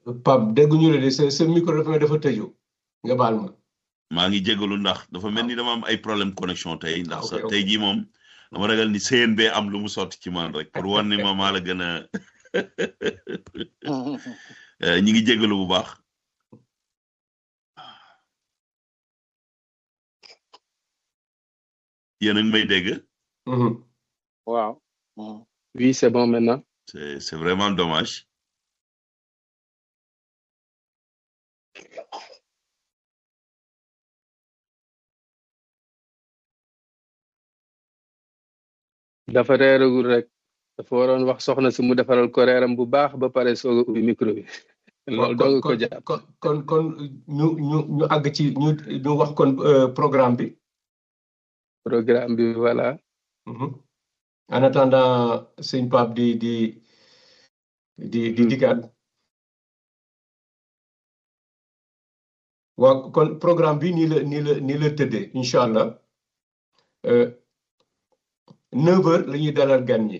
Pape dégguñu la de sa sa micro dafa mel dafa tëju nga baal ma. maa ngi jégalu ndax dafa mel ni dama am ay problème connexion tey ndax ok, sa ok. tey jii moom dama ragal ni CNB am lu mu sotti ci man rek pour wan ni ma maa la gën a Euh, ñi ngi jégalu bu baax yéen a ngi may dégg Mhm. waaw. Oui, c'est bon maintenant. c'est c'est vraiment dommage dafa reeragul rek dafa waroon wax soxna si mu defaral ko reeram bu baax ba pare soog a ubbi micro bi loolu doog ko kon jàpp kon kon kon ñu ñu ñu àgg ci ñu ñu wax kon euh, programme bi. programme bi voilà Mhm. en attendant sëñ Pape di di di di dikkaat waaw kon programme bi nii la nii la nii la tëddee incha allah neuf heures la ñuy dalal gan ñi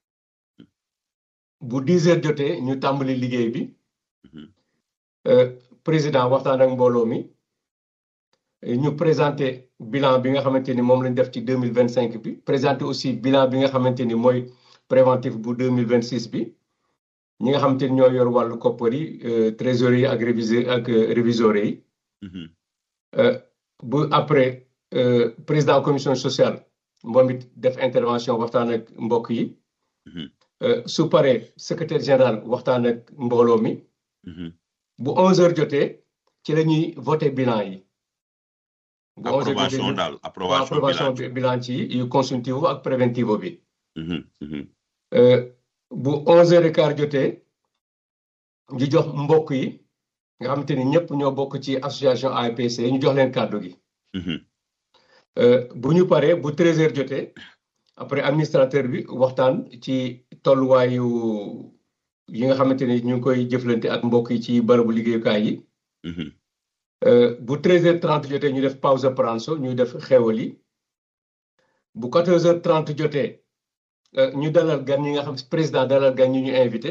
bu dix heures jotee ñu tàmbali liggéey bi Mhm. Euh, président waxtaan ak mbooloo mi ñu présenté bilan bi nga xamante ni moom lañ def ci deux mille vingt cinq bi présenté aussi bilan bi nga xamante ni mooy préventif bu deux mille vingt six bi ñi nga xamante ni ñoo yor wàllu koppar yi euh, trésorier yi ak réviseur ak euh, réviseurs yi Mhm. Euh, bu après euh, président commission sociale moom it def intervention waxtaan ak mbokk yi Mhm. Euh, su paree secrétaire général waxtaan ak mbooloo mi Mhm. bu 11h jotee ci la ñuy voté bilan yi. bu 11h approbation jotee daal waaw, approbation approbation bilan bi- bilan ci yu consultivo ak préventivo bi. Mhm. Mhm. Euh, bu 11h15 jotee ñu jox mbokk yi nga xamante ni ñëpp ñoo bokk ci association APC ñu jox leen kàddu gi. Mhm. Euh, bu ñu paree bu 13h jotee après administrateur bi waxtaan ci tolluwaayu yi nga xamante ni ñu ngi koy jëflante ak mbokk yi ci barabu liggéeyukaay yi. Mhm. Euh, bu 13h30 jotee ñu def pause pranzo ñu def xéwal yi bu 14h30 jotee euh, ñu dalal gan ñi nga xam président dalal gan ñi ñu invité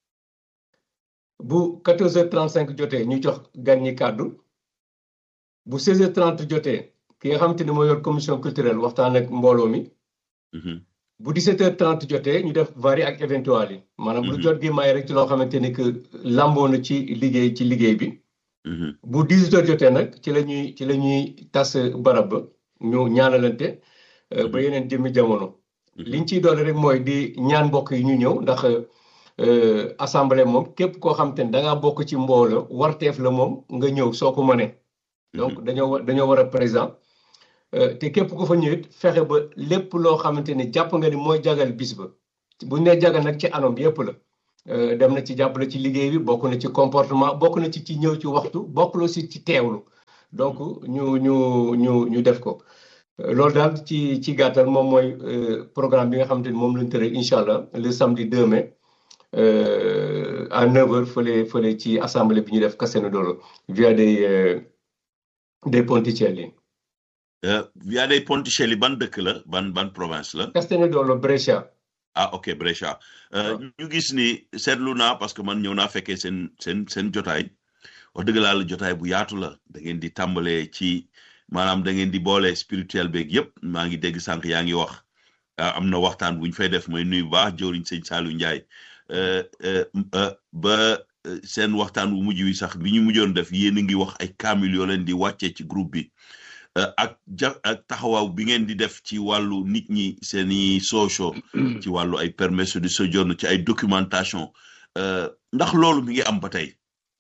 bu 14h35 jotee ñu jox gan ñi kàddu bu 16h30 jotee ki nga xamante ni moo yor commission culturelle waxtaan ak mbooloo mi Mhm. bu 17h30 jotee ñu def vari ak éventuel yi maanaam lu Mhm. jot gi may rek ci loo xamante ni que lamboo na ci liggéey ci liggéey bi. Mhm. bu 18 heures jotee nag ci la ñuy ci la ñuy tas barab ba ñu ñaanalante euh, ba yeneen jëmmi jamono Mhm. liñ ciy doole rek mooy di ñaan mbokk yi ñu ñëw ndax euh, assemblée moom képp koo xam te ne da ngaa bokk ci mbooloo warteef la moom nga ñëw soo ko mënee donc dañoo war dañoo war a présent Euh, te képp ku fa ñëwit fexe ba lépp loo xamante ni jàpp nga ni mooy jagal bis ba buñ ne jagal nag ci anam yépp la Euh, dem na ci jàppale ci liggéey bi bokk na ci comportement bokk na ci ci ñëw ci waxtu bokk na aussi ci teewlu donc ñu ñu ñu ñu def ko Euh, loolu daal ci ci gàttal moom mooy euh, programme bi nga xamante ni moom lañ tëral incha allah le samedi 2 mai euh, à 9h fële fële ci assemblée bi ñu def Cassano Dolo via des euh, des Ponticelli Euh, via dei Ponticelli ban dëkk la ban ban province la Cassano Dolo Brescia ah ok Brescia Euh, waaw. ñu gis ni seetlu naa parce que man ñëw naa fekkee seen seen seen jotaay wax dëgg laa la jotaay bu yaatu la da ngeen di tàmbalee ci maanaam da ngeen di boole spirituel beeg yëpp maa ngi dégg sànq yaa ngi wax ah, am na waxtaan bu ñu fay def mooy nuyu bu baax jëwriñ sëñ Saliou Ndiaye Euh, euh, euh, ba euh, seen waxtaan wu mujj wi sax bi ñu mujjoon def yéen a ngi wax ay kaamil yoo leen di wàccee ci groupe bi Euh, ak ja ak taxawaaw bi ngeen di def ci wàllu nit ñi seeni socio ci wàllu ay permesso di soggiorno ci ay documentation euh, ndax loolu mi ngi am ba tey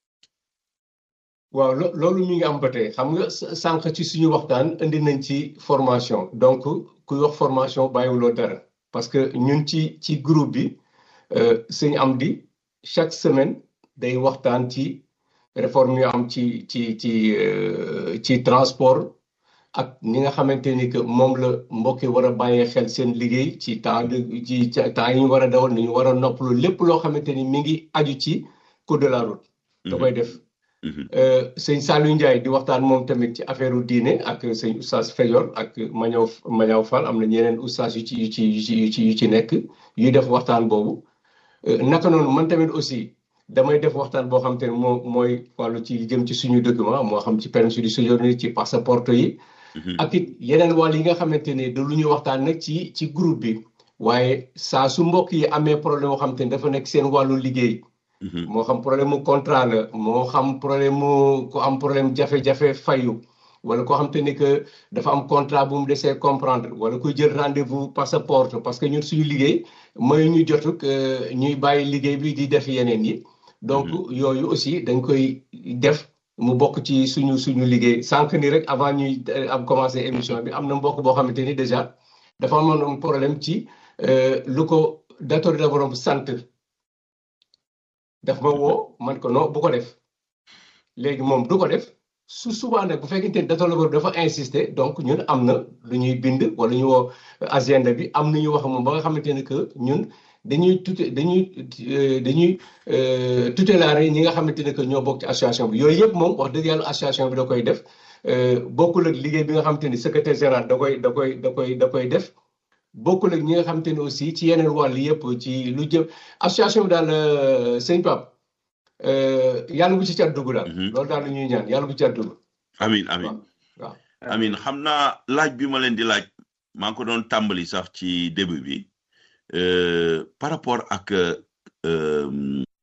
waaw lo- loolu mi ngi am ba tey xam nga s- sànq ci suñu waxtaan indi nañ ci formation donc kuy wax formation bàyyiwuloo dara parce que ñun ci ci groupe bi euh, sëñ Amdi chaque semaine day waxtaan ci réforme yu am ci ci ci euh, ci transport ak ni nga xamante ni que moom la mbokk yi war a bàyyee xel seen liggéey ci temps de ci ci temps yi ñu war a dawal ni ñu war a noppalu lépp loo xamante ni mi ngi aju ci code de la route da koy def Mhm, Euh, sëñ Saliou Ndiaye di waxtaan moom tamit ci affaire diine ak sëñ oustaz Feyor ak Mañaw Mañaw Fall am na ñeneen oustaz yu ci yu ci yu ci yu ci yu ci nekk yuy def waxtaan boobu Euh, naka noonu man tamit aussi damay def waxtaan boo xam te ne moo mooy wàllu ci jëm ci suñu document moo xam ci permis de séjour ci passeport yi ak it yeneen wàll yi nga xamante ne da lu ñuy waxtaan nag ci ci groupe bi waaye saa su mbokk yi amee problème moo xam te ne dafa nekk seen wàllu liggéey moo xam problème mu contrat la moo xam problème mu ku am problème jafe-jafe fayu wala koo xam te ne que dafa am contrat bu mu desee comprendre wala kuy jël rendez-vous passeport parce que ñun suñu liggéey mooy ñu jotuk ñuy bàyyi liggéey bi di def yeneen yi donc yooyu aussi dañ koy def mu bokk ci suñu suñu liggéey sànq ni rek avant ñuy am commencé émission bi am na mbokk boo xamante ni déjà dafa amoon problème ci lu ko datori la borom sant daf ma woo man ko non bu ko def léegi moom du ko def su souvent nag bu fekkente ni datori la borom dafa insister donc ñun am na lu ñuy bind wala ñu woo agenda bi am na ñu wax moom ba nga xamante ne que ñun dañuy tuté dañuy dañuy tutelaare ñi nga xamante ne que ñoo bokk ci association bi yooyu yëpp moom wax dëgg yàlla association bi da koy def bokkul ak liggéey bi nga xamante ni secrétaire général da koy da koy da koy da koy def bokkul ak ñi nga xamante ni aussi ci yeneen wàll yëpp ci lu jëm association bi daal sëñ Pape yàlla bu ci cat dugg daal. loolu daal la ñuy ñaan yàlla bu ci cat dugg. amin amin waaw amin xam naa laaj bi ma leen di laaj maa ngi ko doon tàmbali sax ci début bi par rapport ak